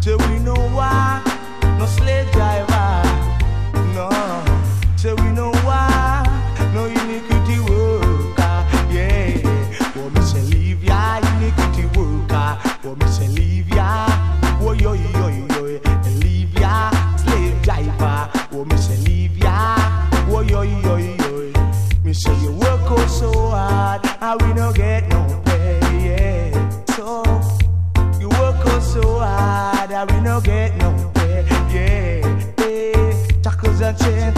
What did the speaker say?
Say we know why, no slave driver. No, say we know why, no iniquity worker. Yeah, for me say leave ya, iniquity worker. For me say leave ya, oh yo yo yo yo, leave ya, slave driver. For me say leave ya, oh yo yo yo. Me say you work out so hard, and we no get no pay. Yeah, so. You work out so hard that we no get no pay. Yeah, hey, shackles and chains